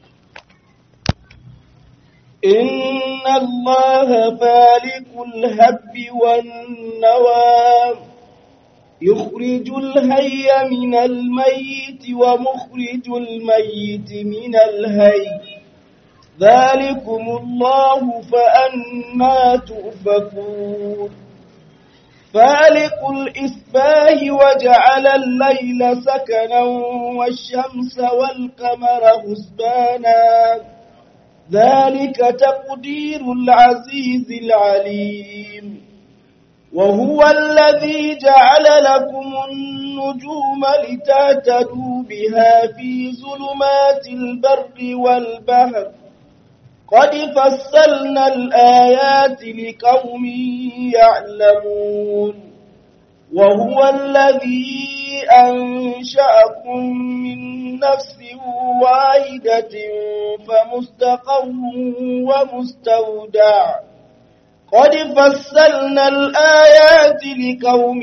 inna Allah falikul habbi wan nawa yukhrijul hayya minal mayyit wa mukhrijul mayyit minal hayy ذلكم الله فأنا تؤفكون فالق الإسباه وجعل الليل سكنا والشمس والقمر حسبانا ذلك تقدير العزيز العليم وهو الذي جعل لكم النجوم لتهتدوا بها في ظلمات البر والبحر قد فصلنا الآيات لقوم يعلمون وهو الذي أنشأكم من نفس واحدة فمستقر ومستودع قد فصلنا الآيات لقوم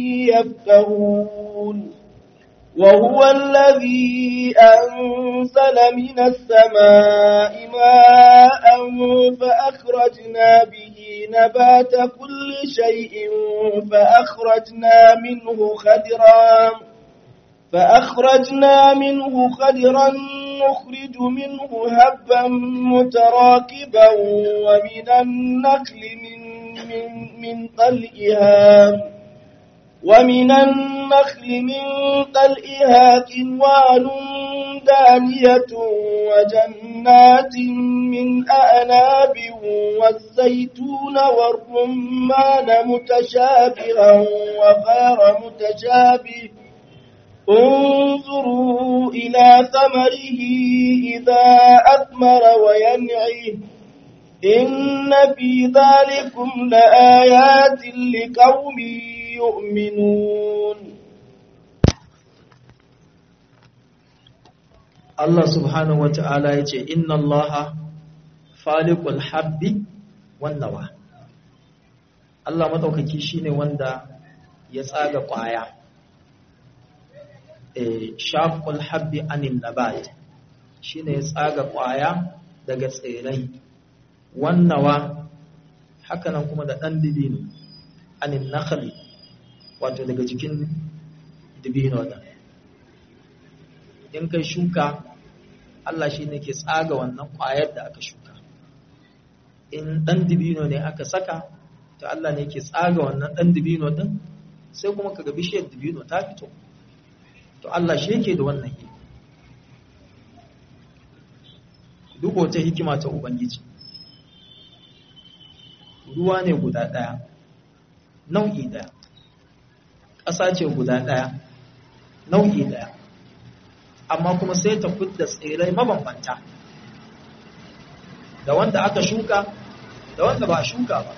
يفقهون وهو الذي أنزل من السماء ماء فأخرجنا به نبات كل شيء فأخرجنا منه خدرا فأخرجنا منه خدرا نخرج منه هبا متراكبا ومن النخل من, من, من طلئها ومن النخل من طلئها كنوان دانية وجنات من أعناب والزيتون والرمان متشابها وغير متشابه انظروا إلى ثمره إذا أثمر وينعيه إن في ذلكم لآيات لقوم يؤمنون Allah subhanahu wata'ala ya ce inna Allah faliqul habbi wan nawa Allah madaukaki shine wanda ya tsaga kwaya eh shaqul habbi anin nabat shine ya tsaga kwaya daga tsirai wan nawa hakanan kuma da dan dibino anin nakhli wato daga cikin dibino da in kai shuka Allah shi ne ke tsaga wannan ƙwayar da aka shuka in ɗan dibino ne aka saka to Allah ne ke tsaga wannan ɗan dibino ɗin sai kuma kaga bishiyar dibino ta fito to Allah shi yake da wannan yi duk wata hikima ta Ubangiji ruwa ne guda ɗaya nau'i ɗaya ƙasa ce guda ɗaya nau'i ɗaya amma kuma sai ta fidda tsirai mabambanta da wanda aka shuka da wanda ba a shuka ba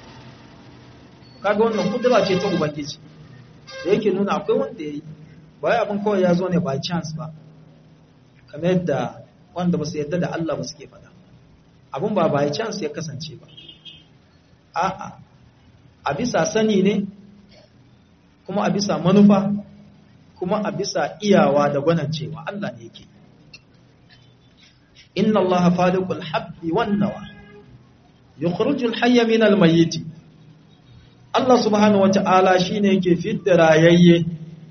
kaga wannan kudura ce ta ubangiji da yake nuna akwai wanda ya yi ba abin kawai ya zo ne by chance ba kamar yadda wanda ba su yadda da Allah ba suke faɗa abin ba by chance ya kasance ba a'a a bisa sani ne kuma a bisa manufa kuma a bisa iyawa da gwanancewa Allah ne yake inna Allah faliqul habbi wan nawa yukhrijul hayya min al mayyit Allah subhanahu wata'ala shine yake fidda rayayye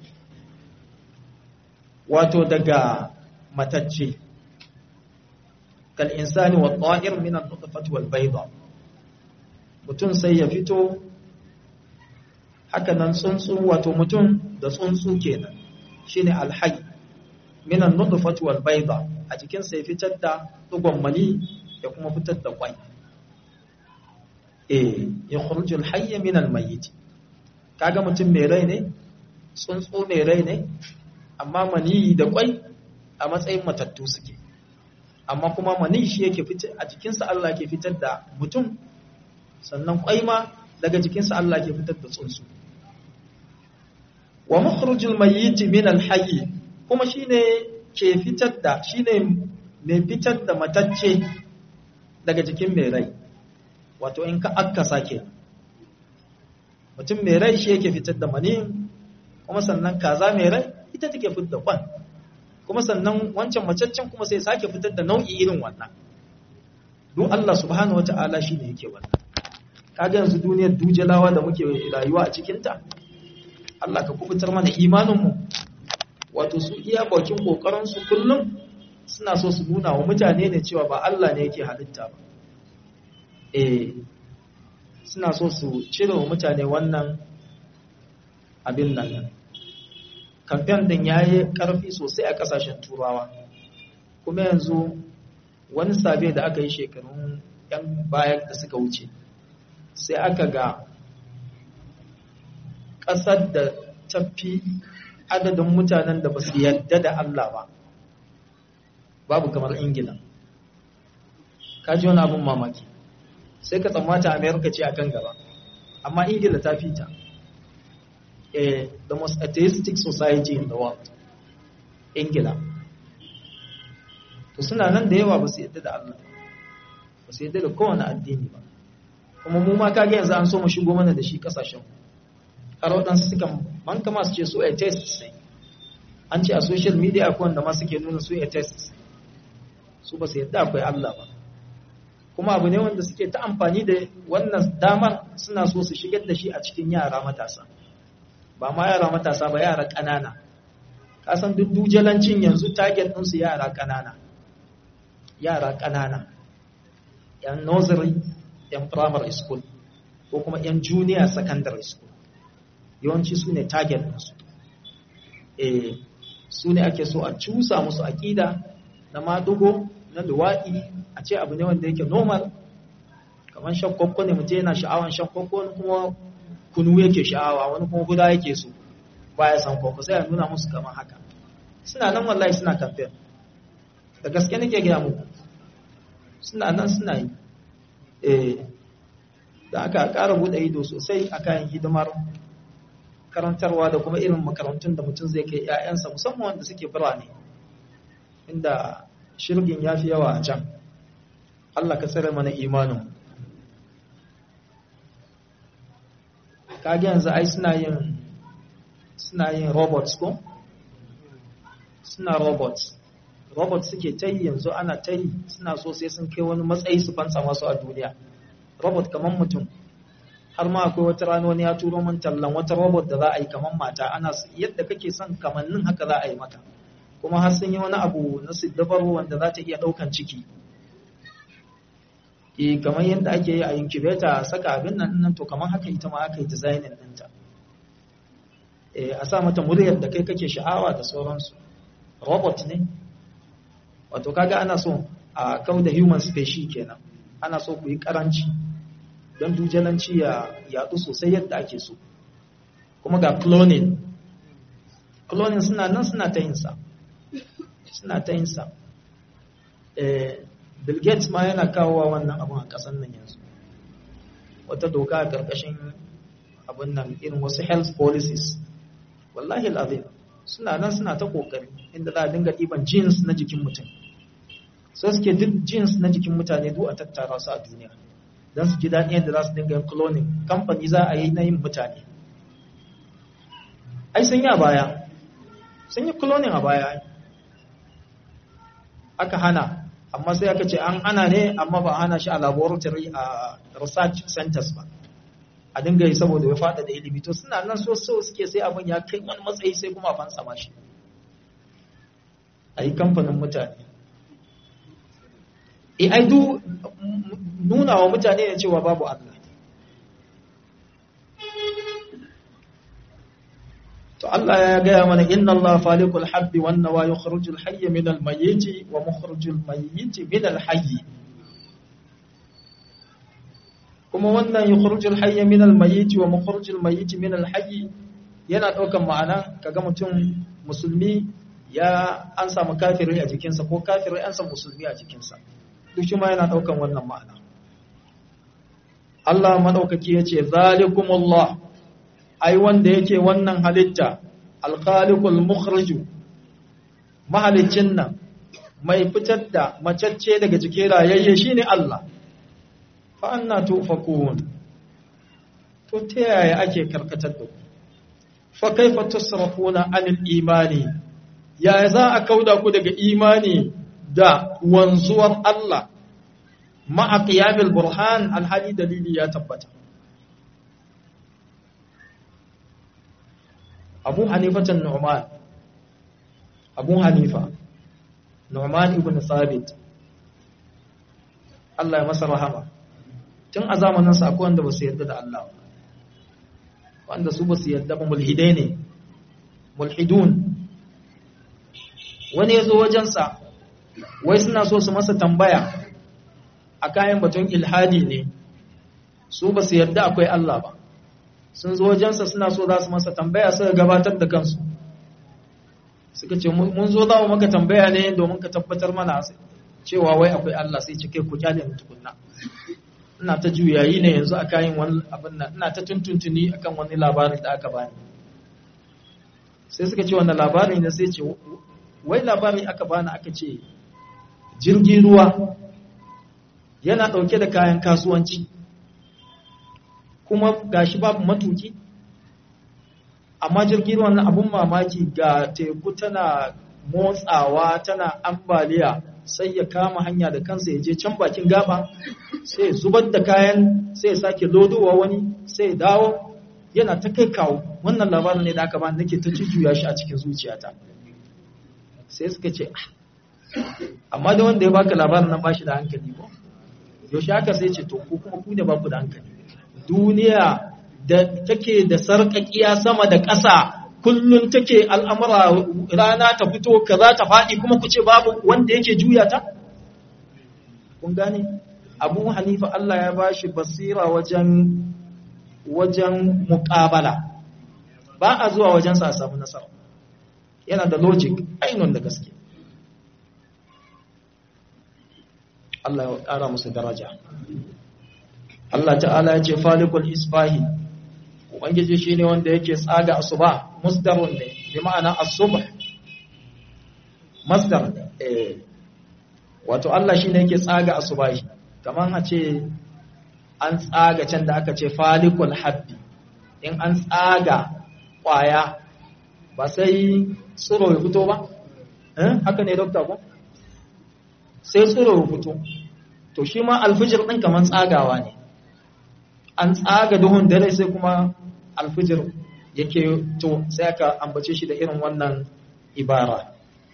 wato daga matacce kal insani wat ta'ir min al nutfati wal bayda mutun sai ya fito haka nan tsuntsu wato mutum da tsuntsu kenan shine alhayy min an-nutfati wal bayda a cikin sai fitar da dugon mani ya kuma fitar da kwai eh yukhrijul hayya min al-mayyit kaga mutum mai rai ne tsuntsu mai rai ne amma maniyi da kwai a matsayin matattu suke amma kuma maniyi shi yake fitar a jikinsa Allah ke fitar da mutum sannan kwai ma daga jikinsa Allah ke fitar da tsuntsu wa mukhrujul mayyit min al-hayy kuma shine ke fitar da shine mai fitar da matacce daga jikin mai rai wato in ka akkasa ke mutum mai rai shi yake fitar da mani kuma sannan kaza mai rai ita take fitar da kwan kuma sannan wancan macaccen kuma sai sake fitar da nau'i irin wannan don Allah subhanahu wata'ala shi ne yake wannan kaga yanzu duniyar dujalawa da muke rayuwa a cikinta Allah ka kubutar mana imaninmu wato su iya bakin kokarinsu kullum suna so su nuna wa mutane ne cewa ba Allah ne yake halitta ba eh suna so su cire wa mutane wannan abin nan kamfen din ya yi ƙarfi sosai a ƙasashen turawa kuma yanzu wani sabe da aka yi shekarun 'yan bayan da suka wuce sai aka ga ƙasar da tafi adadin mutanen da ba su yarda da Allah ba babu kamar ingila ka ji wani abin mamaki sai ka tsammata amerika ce akan gaba amma ingila ta fita eh the most atheistic society in the world ingila to suna nan da yawa ba su yadda da allah ba su yadda da kowane addini ba kuma mu ma kage yanzu an so mu shigo mana da shi kasashen har waɗansu suka man kama su ce su atheists ne an ce a social media akwai wanda ma suke nuna su atheists su ba su yadda akwai allah ba kuma abu ne wanda suke ta amfani da wannan damar suna so su shigar da shi a cikin yara matasa ba ma yara matasa ba yara ƙanana kasan duk dujalancin yanzu target ɗinsu yara ƙanana yara ƙanana yan nursery yan primary school ko kuma yan junior secondary school yawanci su ne target ɗinsu eh su ne ake so a cusa musu aƙida na madugo na luwaɗi a ce abu ne wanda yake normal kamar shan kwakwo ne mutum yana sha'awan shan kwakwo wani kuma kunu yake sha'awa wani kuma guda yake so baya san kwakwo sai a nuna musu kamar haka suna nan wallahi suna kamfen da gaske nake gaya muku suna nan suna yi eh da aka ƙara buɗe ido sosai a kayan hidimar karantarwa da kuma irin makarantun da mutum zai kai 'ya'yansa musamman wanda suke birane inda shirgin ya fi yawa a can Allah ka tsere mana imanin kage yanzu ai suna yin suna yin robots ko suna robots robots suke ta yi yanzu ana ta yi suna so sai sun kai wani matsayi su fansa masu a duniya robot kamar mutum har ma akwai wata rana wani ya turo min tallan wata robot da za a yi kamar mata ana yadda kake son kamannin haka za a yi maka kuma har sun yi wani abu na siddabar wanda za ta iya ɗaukan ciki e kamar yadda ake yi a incubator saka abin nan nan to kamar haka ita ma aka yi designing ɗinta e a sa mata muryar da kai kake sha'awa da sauransu robot ne wato kaga ana so a kau da human species kenan ana so ku yi karanci don dujalanci ya yaɗu sosai yadda ake so kuma ga cloning cloning suna nan suna ta yin sa suna ta yin sa Bill Gates ma yana kawowa wannan abun a ƙasar nan yanzu wata doka a ƙarƙashin abun nan irin wasu health policies wallahi al'azim suna nan suna ta ƙoƙari inda za a dinga ɗiban jeans na jikin mutum so suke duk jeans na jikin mutane duk a tattara su a duniya don su ji daɗin yadda za su dinga yin cloning kamfani za a yi na yin mutane ai sun yi a baya sun yi cloning a baya aka hana amma sai aka ce an hana ne amma ba hana shi a laboratory a research centers ba a dinga yi saboda ya fada da ilimi to suna nan so so suke sai abin ya kai wani matsayi sai kuma a fansa ma shi a yi kamfanin mutane e ai du nuna wa mutane ne cewa babu Allah to Allah ya gaya mana inna Allah faliqul habbi wan nawa yukhrijul hayya min al mayyit wa mukhrijul mayyit min al hayy kuma wannan yukhrujul hayya min al-mayyit wa mukhrujul mayyit min al-hayy yana daukan ma'ana kaga mutum musulmi ya an samu kafiri a jikinsa ko kafiri an samu musulmi a jikinsa duk shi ma yana daukan wannan ma'ana Allah madaukaki yace zalikumullah ai wanda yake wannan halitta al-khaliqul mukhrij mahalicin nan mai fitar da macacce daga jikin rayayye shine Allah fa anna tufakun to ta yaya ake karkatar da ku fa kaifa tusrafuna anil imani ya za a kauda ku daga imani da wanzuwar Allah ma'a qiyamil burhan alhali dalili ya tabbata Abu Hanifatan Nu'man Abu Hanifa Nu'man ibn Thabit Allah ya masa rahama tun a zamanin sa akwai wanda ba su yarda da Allah ba wanda su ba su yarda ba mulhidai ne mulhidun wani ya zo wajensa wai suna so su masa tambaya a kayan batun ilhadi ne su ba su yarda akwai Allah ba sun zo wajensa suna so za su masa tambaya suka gabatar da kansu suka ce mun zo za mu maka tambaya ne domin ka tabbatar mana cewa wai akwai Allah sai ce kai ku kyale mu tukunna ina ta juyayi ne yanzu a kayan wani abin nan ina ta tuntuntuni akan wani labarin da aka bani sai suka ce wannan labari ne sai ce wai labari aka bani aka ce jirgin ruwa yana ɗauke da kayan kasuwanci kuma gashi babu matuki amma jirgin ruwan nan abun mamaki ga teku tana motsawa tana ambaliya sai ya kama hanya da kansa ya je can bakin gaba sai ya zubar da kayan sai ya sake lodowa wani sai ya dawo yana ta kai kawo wannan labarin ne da aka bani nake ta jujjuya shi a cikin zuciyata sai suka ce amma da wanda ya baka labarin nan bashi da hankali ba yaushe haka sai ce to ku kuma ku ne baku da hankali duniya da take da sarƙaƙiya sama da ƙasa kullum take al'amura rana ta fito kaza ta faɗi kuma ku ce babu wanda yake juya ta kun gane abu hanifa Allah ya bashi basira wajen wajen muƙabala ba a zuwa wajensa a samu nasara yana da logic ainihin da gaske Allah ya ƙara musu daraja Allah ta'ala ya ce falikul isbahi ubangiji shine wanda yake tsaga asuba musdarun ne bi ma'ana as-subh masdar eh wato Allah shine yake tsaga asubahi kaman a ce an tsaga can da aka ce falikul habbi in an tsaga kwaya ba sai tsiro ya fito ba eh haka ne dokta ko sai tsiro ya fito to shi ma alfijir din kaman tsagawa ne an tsaga duhun dare sai kuma alfijir yake to sai aka ambace shi da irin wannan ibara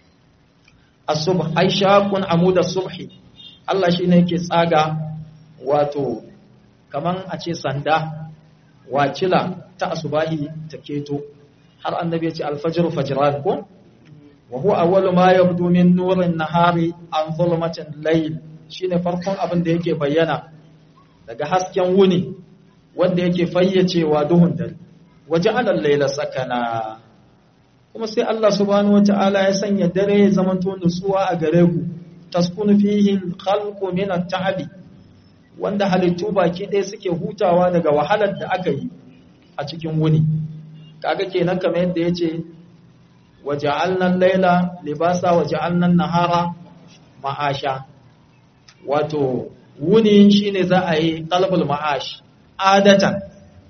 as-subh ay shaqun amud as-subhi Allah shine yake tsaga wato kaman a ce sanda wacila ta asubahi ta keto har annabi ya ce al-fajr fajran ko wa huwa awwalu ma yabdu min nurin nahari an zulmatin layl shine farkon abin da yake bayyana daga hasken wuni wanda yake fayyacewa duhun dare waje alal laila sakana kuma sai Allah subhanahu wataala ya sanya dare ya zamanto nutsuwa a gare ku taskunu fihi khalqu min at-ta'bi wanda halittu baki ɗaya suke hutawa daga wahalar da aka yi a cikin wuni kaga kenan kamar yadda yace waja'alna al-laila libasa waja'alna an-nahara ma'asha wato wuni shine za a yi qalbul ma'ash adatan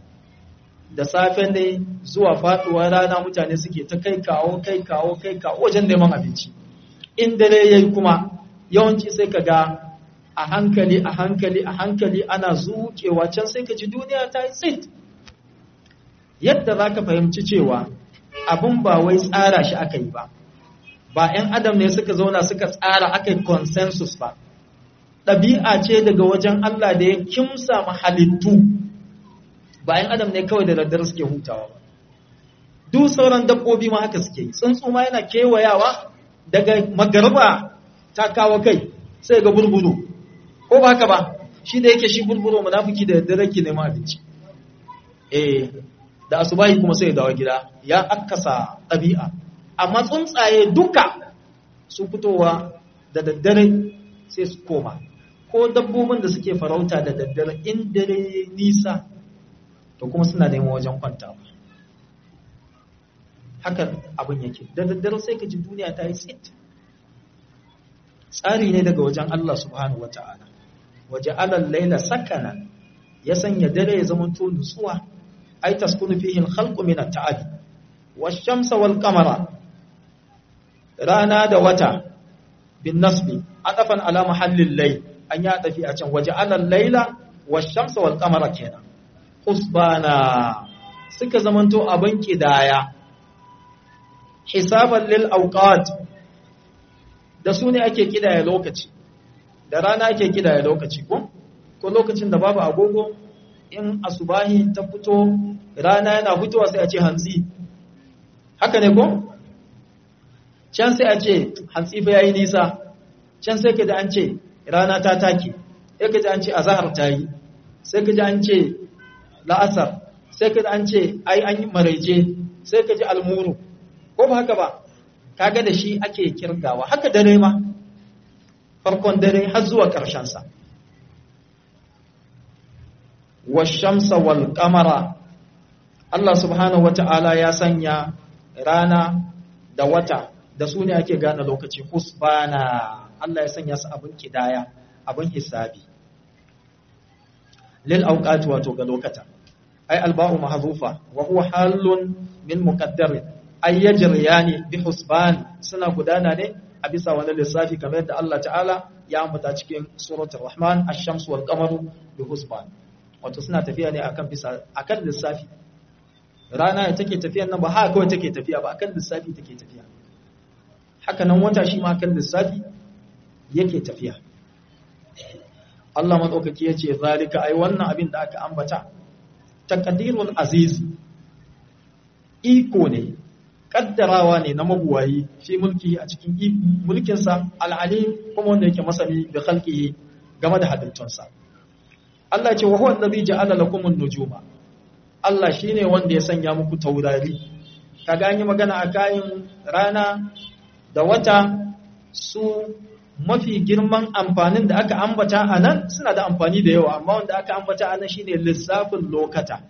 da safe ne zuwa faduwar rana mutane suke ta kai kawo kai kawo kai kawo wajen neman abinci in dare yayi kuma yawanci sai ka ga a hankali a hankali a hankali ana zuƙewa can sai ka ji duniya ta yi tsit yadda za ka fahimci cewa abin ba wai tsara shi aka yi ba ba 'yan adam ne suka zauna suka tsara aka yi consensus ba ɗabi'a ce daga wajen Allah da ya kimsa halittu ba 'yan adam ne kawai da daddare suke hutawa ba duk sauran dabbobi ma haka suke yi tsuntsu ma yana kewayawa daga magarba ta kawo kai sai ga burburu ko ba haka ba shi da yake shi burburo munafiki da daddare ke neman abinci eh da asubahi kuma sai ya dawo gida ya akasa ɗabi'a amma tsuntsaye duka su fitowa da daddare sai su koma ko dabbobin da suke farauta da daddare in dare nisa to kuma suna neman wajen kwantawa haka abin yake da daddare sai ka ji duniya ta yi tsit tsari ne daga wajen Allah subhanahu wata'ala waje alal laila sakana ya sanya dare ya zama to nutsuwa ai taskunu fihi al-khalqu min at-ta'ali wash-shamsa wal-qamara rana da wata bin nasbi adafan ala mahallil layl an ya tafi a can waje alal laila wash-shamsa wal-qamara kenan husbana suka zamanto abin kidaya hisaban lil awqat da su ne ake kidaya lokaci da rana ake kidaya lokaci ko ko lokacin da babu agogo in asubahi ta fito rana yana fitowa sai a ce hantsi haka ne ko can sai a ce hantsi fa yayi nisa can sai kaji an ce rana ta take sai kaji an ce azhar ta yi sai kaji an ce la'asar sai kaji an ce ai an yi maraice sai kaji almuru ko ba haka ba kaga da shi ake kirgawa haka dare ma farkon dare har zuwa ƙarshen sa washamsa wal qamara Allah subhanahu wata'ala ya sanya rana da wata da su ne ake gane lokaci husbana Allah ya sanya su abin kidaya abin hisabi lil awqati wato ga lokata ay alba'u mahzufa wa huwa halun min muqaddar ay yajriyani bi husban suna gudana ne a bisa wani lissafi kamar yadda Allah ta'ala ya ambata cikin suratul rahman ash-shamsu wal qamaru bi husban wato suna tafiya ne akan bisa akan lissafi rana ya take tafiya nan ba haka kawai take tafiya ba akan lissafi take tafiya haka nan wata shi ma akan lissafi yake tafiya Allah madaukaki yace zalika ai wannan abin da aka ambata taqdirul aziz iko ne kaddarawa ne na mabuwayi fi mulki a cikin mulkinsa al'alim kuma wanda yake masani da khalqihi game da halittunsa Allah ce wa huwa allazi ja'ala lakum an-nujuma Allah shine wanda ya sanya muku taurari kaga an yi magana a kayan rana da wata su mafi girman amfanin da aka ambata a nan suna da amfani da yawa amma wanda aka ambata a nan shine lissafin lokata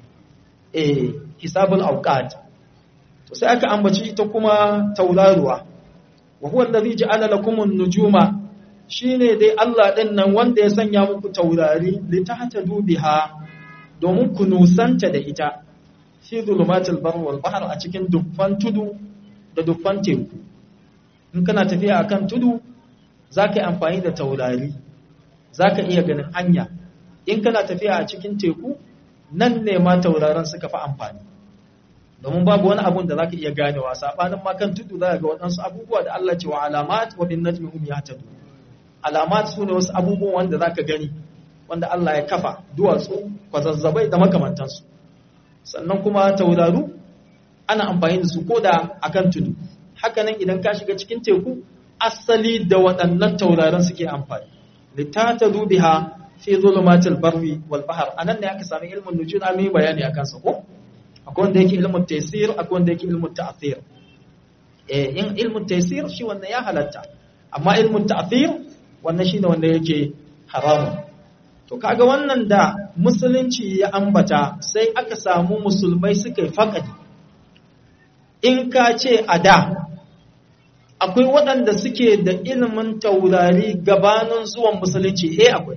eh hisabul awqat to sai aka ambaci ita kuma tauraruwa wa huwa allazi ja'ala lakum an-nujuma shine dai Allah ɗin nan wanda ya sanya muku taurari litahtadu biha domin ku nusanta da ita fi zulumatil bar wal bahr a cikin dukkan tudu da dukkan teku in kana tafiya akan tudu zaka yi amfani da taurari zaka iya ganin hanya in kana tafiya a cikin teku nan ne ma tauraron suka fi amfani domin babu wani abun da zaka iya ganewa sabanin ma kan tudu zaka ga waɗansu abubuwa da Allah ce wa alamat wa bin najmi hum yahtadun alamat su ne wasu abubuwan wanda za ka gani wanda Allah ya kafa duwatsu kwazazzabai da makamantansu sannan kuma tauraru ana amfani da su ko da akan tudu hakanan idan ka shiga cikin teku asali da waɗannan tauraron suke amfani litatadu biha fi zulumatil barri wal bahr anan ne aka sami ilmin nujum an yi bayani akan sa ko akwai wanda yake ilmin taysir akwai wanda yake ilmin ta'thir eh in ilmin taysir shi wannan ya halatta amma ilmin ta'thir wannan shine wanda yake haramu to kaga wannan da musulunci ya ambata sai aka samu musulmai suka yi faƙadi in ka ce a da akwai waɗanda suke da ilimin taurari gabanin zuwan musulunci eh akwai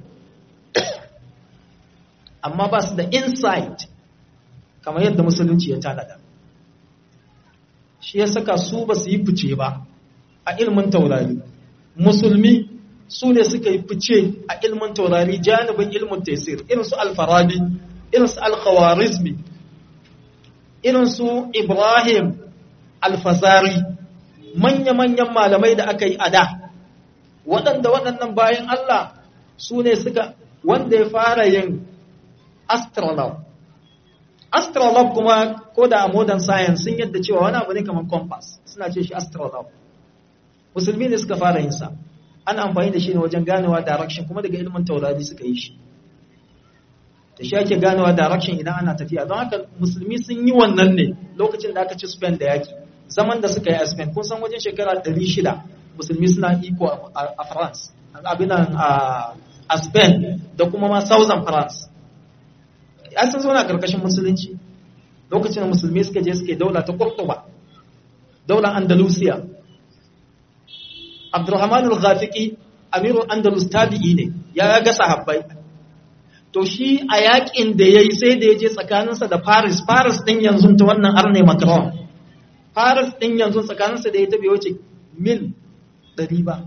amma ba su da insight kamar yadda musulunci ya tanada shi ya saka su ba su yi fice ba a ilimin taurari musulmi su ne suka yi fice a ilmin taurari janibin ilmin tesir irin su alfarabi irin su alkhawarizmi irin su ibrahim alfazari manya-manyan malamai da aka yi a da waɗanda waɗannan bayan Allah su ne suka wanda ya fara yin astronaut astronaut kuma ko da a modern science sun yadda cewa wani abu ne kamar compass suna ce shi astronaut musulmi ne suka fara yin sa ana amfani da shi ne wajen ganewa direction kuma daga ilimin taurari suka yi shi da shi ake ganewa direction idan ana tafiya don haka musulmi sun yi wannan ne lokacin da aka ci Spain da yaki zaman da suka yi a Spain kun san wajen shekara 600 musulmi suna iko a France abin a Spain da kuma ma Southern France ya san zauna karkashin musulunci lokacin da musulmi suka je suke daula ta Cordoba daular Andalusia Abdurrahman al-Ghafiqi amirul Andalus tabi'i ne ya ga sahabbai to shi a yakin da yayi sai da yaje tsakaninsa da Paris Paris din yanzu ta wannan arne Macron Paris din yanzu tsakaninsa da ya tabe wace mil 100 ba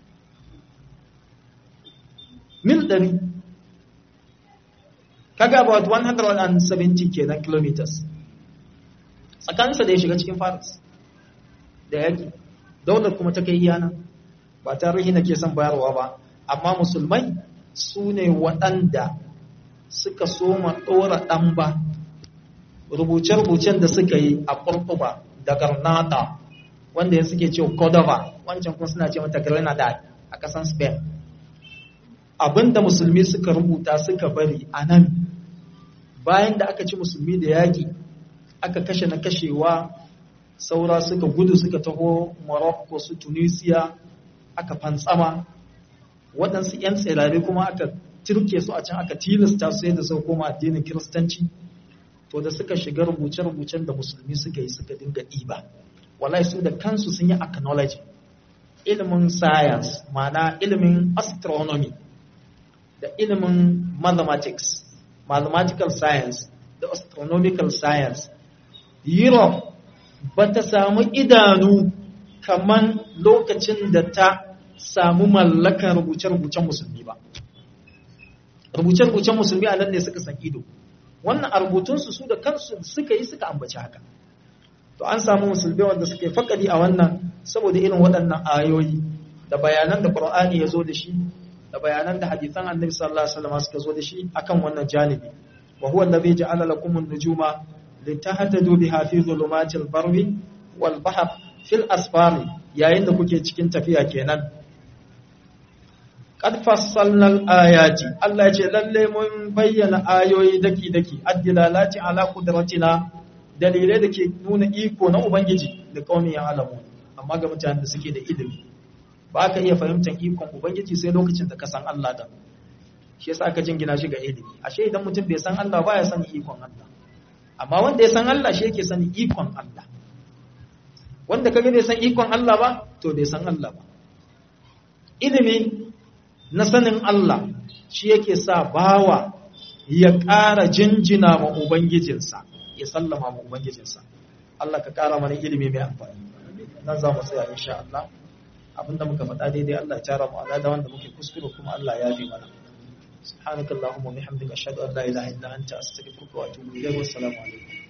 mil 100 kaga about 170 kenan kilometers tsakaninsa da ya shiga cikin Paris da yaki daular kuma ta kai iyana ba tarihi na ke son bayarwa ba amma musulmai su ne waɗanda suka soma ɗora ɗan ba rubuce-rubucen da suka yi a ƙurƙuba da garnata wanda ya suke ce cordova wancan kuma suna ce mata grenada a ƙasan spain abinda musulmi suka rubuta suka bari a nan bayan da aka ci musulmi da yaƙi aka kashe na kashewa saura suka gudu suka taho morocco su tunisia aka fantsama waɗansu 'yan tsirare kuma aka turke su a can aka tilasta su yadda sau koma addinin kiristanci to da suka shiga rubuce-rubucen da musulmi suka yi suka dinga ɗiba wallahi su da kansu sun yi acknowledge ilimin science ma'ana ilimin astronomy da ilimin mathematics mathematical science da astronomical science europe ba ta samu idanu kaman lokacin da ta samu mallakan rubuce-rubucen musulmi ba rubuce-rubucen musulmi a nan ne suka san ido wannan a rubutunsu su da kansu suka yi suka ambaci haka to an samu musulmi wanda suka yi fakadi a wannan saboda irin waɗannan ayoyi da bayanan da Qur'ani ya zo da shi da bayanan da hadisan Annabi sallallahu alaihi wasallam suka zo da shi akan wannan janibi wa huwa allazi ja'ala lakum an-nujuma litahtadu biha fi dhulumatil barri wal bahr fil asfari yayin da kuke cikin tafiya kenan qad fassalna al-ayati Allah ce lalle mun bayyana ayoyi daki daki addilalati ala qudratina dalilai da ke nuna iko na ubangiji da kaumin ya alamu amma ga mutanen da suke da ilimi ba ka iya fahimtar ikon ubangiji sai lokacin da ka san Allah da shi yasa aka jingina shi ga ilimi ashe idan mutum bai san Allah ba ya sani ikon Allah amma wanda ya san Allah shi yake sani ikon Allah wanda kaga bai san ikon Allah ba to bai san Allah ba ilimi na sanin Allah shi yake sa bawa ya ƙara jinjina ma ubangijinsa ya sallama ma ubangijinsa Allah ka ƙara mana ilimi mai amfani nan za mu tsaya insha Allah abinda muka faɗa daidai Allah ya tara mu alada wanda muke kuskure kuma Allah ya bi mana subhanakallahumma wa bihamdika ashhadu an la ilaha illa anta astaghfiruka wa atubu ilayk wa assalamu alaikum